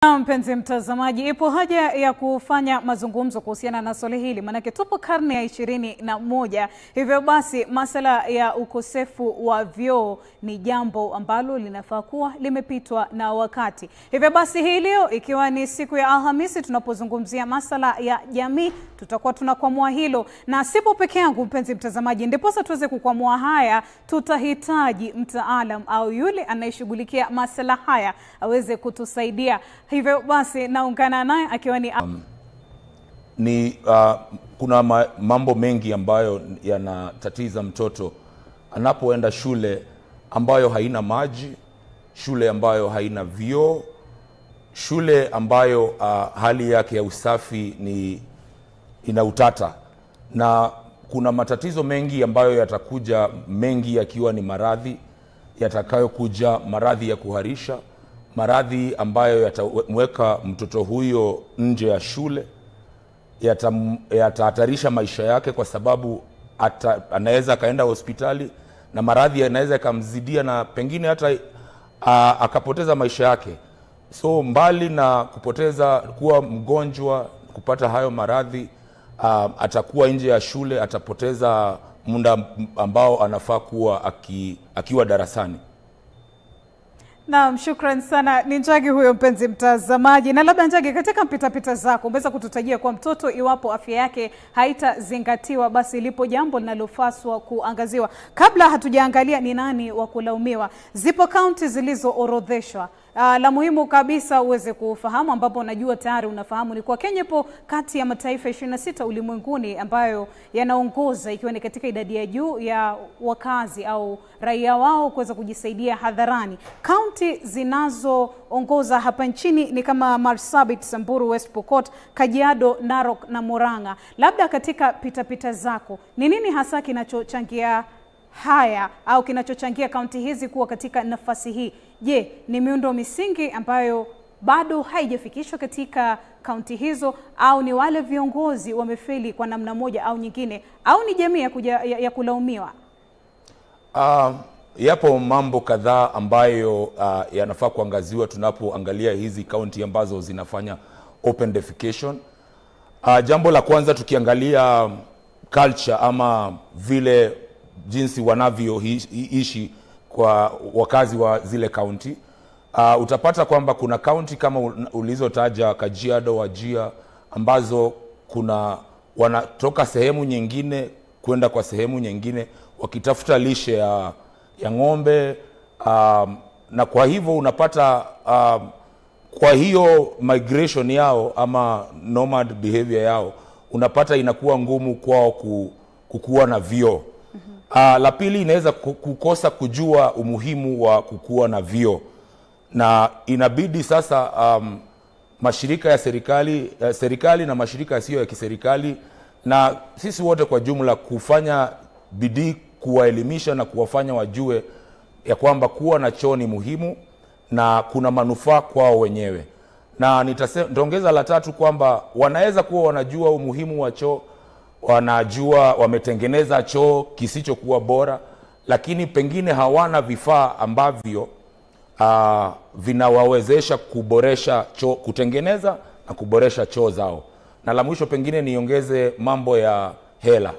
Na mpenzi mtazamaji, ipo haja ya kufanya mazungumzo kuhusiana na swali hili, maanake tupo karne ya ishirini na moja. Hivyo basi masala ya ukosefu wa vyoo ni jambo ambalo linafaa kuwa limepitwa na wakati. Hivyo basi hii leo ikiwa ni siku ya Alhamisi, tunapozungumzia masala ya jamii, tutakuwa tunakwamua hilo, na sipo peke yangu mpenzi mtazamaji. Ndiposa tuweze kukwamua haya, tutahitaji mtaalam au yule anayeshughulikia masala haya aweze kutusaidia. Hivyo basi naungana naye akiwa ni ni uh, kuna ma, mambo mengi ambayo yanatatiza mtoto anapoenda shule ambayo haina maji, shule ambayo haina vyoo, shule ambayo uh, hali yake ya usafi ni ina utata, na kuna matatizo mengi ambayo yatakuja, mengi yakiwa ni maradhi yatakayokuja, maradhi ya kuharisha, maradhi ambayo yatamweka mtoto huyo nje ya shule yatam- yatahatarisha maisha yake kwa sababu ata, anaweza akaenda hospitali na maradhi yanaweza yakamzidia na pengine hata a, akapoteza maisha yake. So mbali na kupoteza kuwa mgonjwa, kupata hayo maradhi a, atakuwa nje ya shule, atapoteza muda ambao anafaa kuwa aki, akiwa darasani. Naam, shukran sana. Ni Njagi huyo mpenzi mtazamaji. Na labda Njagi, katika mpitapita zako umeweza kututajia kwa mtoto, iwapo afya yake haitazingatiwa, basi lipo jambo linalopaswa kuangaziwa. Kabla hatujaangalia ni nani wa kulaumiwa, zipo kaunti zilizoorodheshwa. Uh, la muhimu kabisa uweze kufahamu, ambapo najua tayari unafahamu, ni kwa Kenya ipo kati ya mataifa 26 ulimwenguni ambayo yanaongoza ikiwa ni katika idadi ya juu ya wakazi au raia wao kuweza kujisaidia hadharani. Kaunti zinazoongoza hapa nchini ni kama Marsabit, Samburu, West Pokot, Kajiado, Narok na Murang'a. Labda katika pitapita zako, ni nini hasa kinachochangia haya au kinachochangia kaunti hizi kuwa katika nafasi hii? Je, ni miundo misingi ambayo bado haijafikishwa katika kaunti hizo, au ni wale viongozi wamefeli kwa namna moja au nyingine, au ni jamii ya, kuja, ya, ya kulaumiwa? Uh, yapo mambo kadhaa ambayo uh, yanafaa kuangaziwa tunapoangalia hizi kaunti ambazo zinafanya open defecation. Uh, jambo la kwanza tukiangalia culture ama vile jinsi wanavyoishi kwa wakazi wa zile kaunti uh, utapata kwamba kuna kaunti kama ulizotaja Kajiado, Wajia ambazo kuna wanatoka sehemu nyingine kwenda kwa sehemu nyingine wakitafuta lishe ya, ya ng'ombe um, na kwa hivyo unapata um, kwa hiyo migration yao ama nomad behavior yao unapata inakuwa ngumu kwao kukuwa na vyoo. Uh, la pili inaweza kukosa kujua umuhimu wa kukuwa na vyoo, na inabidi sasa um, mashirika ya serikali, ya serikali na mashirika yasiyo ya kiserikali na sisi wote kwa jumla kufanya bidii kuwaelimisha na kuwafanya wajue ya kwamba kuwa na choo ni muhimu na kuna manufaa kwao wenyewe, na nitaongeza la tatu kwamba wanaweza kuwa wanajua umuhimu wa choo wanajua wametengeneza choo kisichokuwa bora, lakini pengine hawana vifaa ambavyo uh, vinawawezesha kuboresha choo, kutengeneza na kuboresha choo zao. Na la mwisho pengine niongeze mambo ya hela,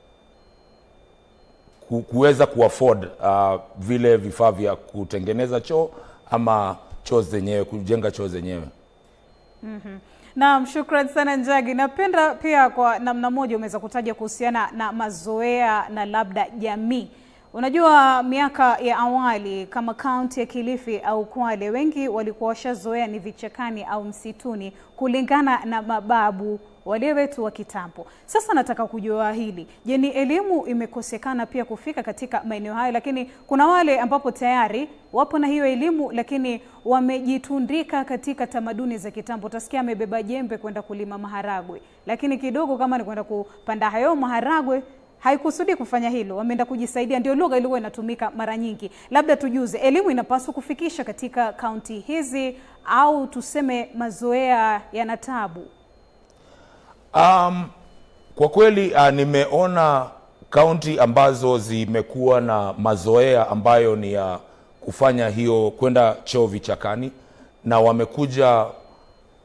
kuweza kuafford uh, vile vifaa vya kutengeneza choo ama choo zenyewe, kujenga choo zenyewe. mm-hmm. Naam, shukran sana Njagi. Napenda pia kwa namna moja umeweza kutaja kuhusiana na mazoea na labda jamii. Unajua, miaka ya awali kama kaunti ya Kilifi au Kwale, wengi walikuwa washazoea ni vichakani au msituni, kulingana na mababu wale wetu wa kitambo. Sasa nataka kujua hili, je, ni elimu imekosekana pia kufika katika maeneo hayo? Lakini kuna wale ambapo tayari wapo na hiyo elimu, lakini wamejitundika katika tamaduni za kitambo. Utasikia amebeba jembe kwenda kulima maharagwe, lakini kidogo kama ni kwenda kupanda hayo maharagwe haikusudi kufanya hilo, wameenda kujisaidia. Ndio lugha ilikuwa inatumika mara nyingi. Labda tujuze, elimu inapaswa kufikisha katika kaunti hizi au tuseme mazoea yana tabu? Um, kwa kweli uh, nimeona kaunti ambazo zimekuwa na mazoea ambayo ni ya kufanya hiyo kwenda choo vichakani, na wamekuja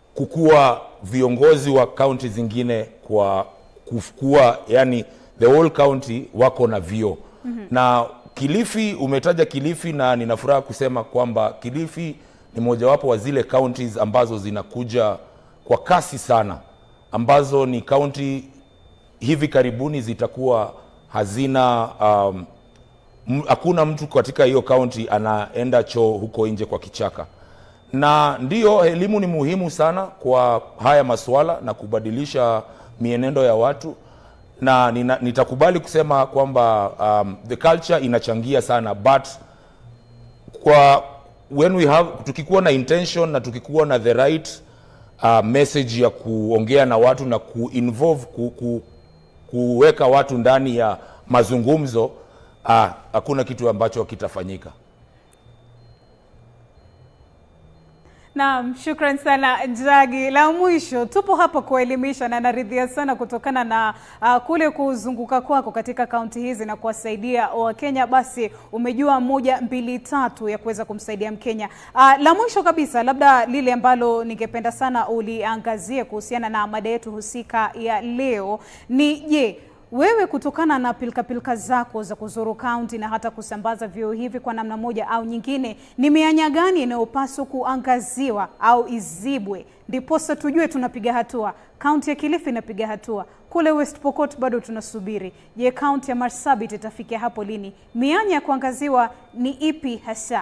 kukuwa viongozi wa kaunti zingine kwa kufukua yani the whole county wako na vio mm-hmm. na Kilifi umetaja Kilifi na nina furaha kusema kwamba Kilifi ni mojawapo wa zile counties ambazo zinakuja kwa kasi sana ambazo ni county hivi karibuni zitakuwa hazina um, m- hakuna mtu katika hiyo kaunti anaenda choo huko nje kwa kichaka na ndiyo elimu ni muhimu sana kwa haya masuala na kubadilisha mienendo ya watu na nina, nitakubali kusema kwamba um, the culture inachangia sana but kwa when we have tukikuwa na intention na tukikuwa na the right uh, message ya kuongea na watu na kuinvolve ku, ku, kuweka watu ndani ya mazungumzo ah, hakuna kitu ambacho kitafanyika Naam, shukran sana Njagi. La mwisho, tupo hapa kuelimisha na naridhia sana kutokana na uh, kule kuzunguka kwako katika kaunti hizi na kuwasaidia Wakenya, basi umejua moja mbili tatu ya kuweza kumsaidia Mkenya. Uh, la mwisho kabisa, labda lile ambalo ningependa sana uliangazie kuhusiana na mada yetu husika ya leo ni je, wewe kutokana na pilkapilka zako za kuzuru kaunti na hata kusambaza vyoo hivi kwa namna moja au nyingine, ni mianya gani inayopaswa kuangaziwa au izibwe ndiposa tujue tunapiga hatua? Kaunti ya Kilifi inapiga hatua, kule West Pokot bado tunasubiri. Je, kaunti ya Marsabit itafikia hapo lini? Mianya ya kuangaziwa ni ipi hasa?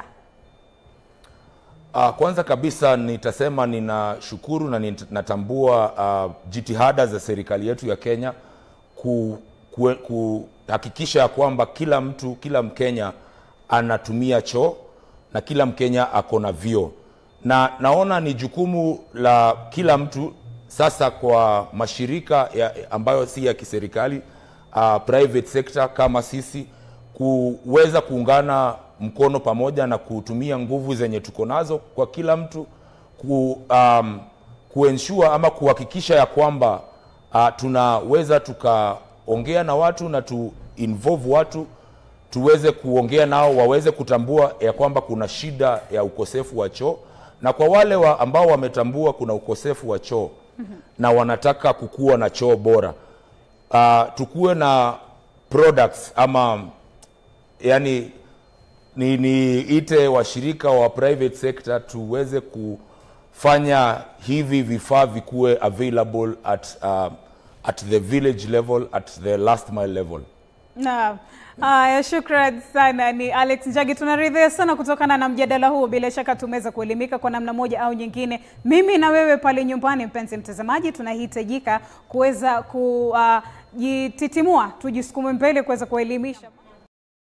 Uh, kwanza kabisa nitasema ninashukuru na nit- natambua uh, jitihada za serikali yetu ya Kenya ku- ku- kuhakikisha ya kwamba kila mtu, kila Mkenya anatumia choo na kila Mkenya ako na vyoo, na naona ni jukumu la kila mtu sasa kwa mashirika ya, ambayo si ya kiserikali uh, private sector kama sisi kuweza kuungana mkono pamoja na kutumia nguvu zenye tuko nazo kwa kila mtu ku, um, kuensure ama kuhakikisha ya kwamba uh, tunaweza tukaongea na watu na tu involve watu tuweze kuongea nao waweze kutambua ya kwamba kuna shida ya ukosefu wa choo na kwa wale wa ambao wametambua kuna ukosefu wa choo mm-hmm. na wanataka kukuwa na choo bora uh, tukuwe na products ama yani ni niite washirika wa private sector tuweze kufanya hivi vifaa vikuwe available at, uh, at the village level at the last mile level Naam. Haya, shukran sana. Ni Alex Njagi. Tunaridhia sana kutokana na mjadala huu. Bila shaka tumeweza kuelimika kwa namna moja au nyingine. Mimi na wewe pale nyumbani, mpenzi mtazamaji, tunahitajika kuweza kujititimua, tujisukume mbele kuweza kuelimisha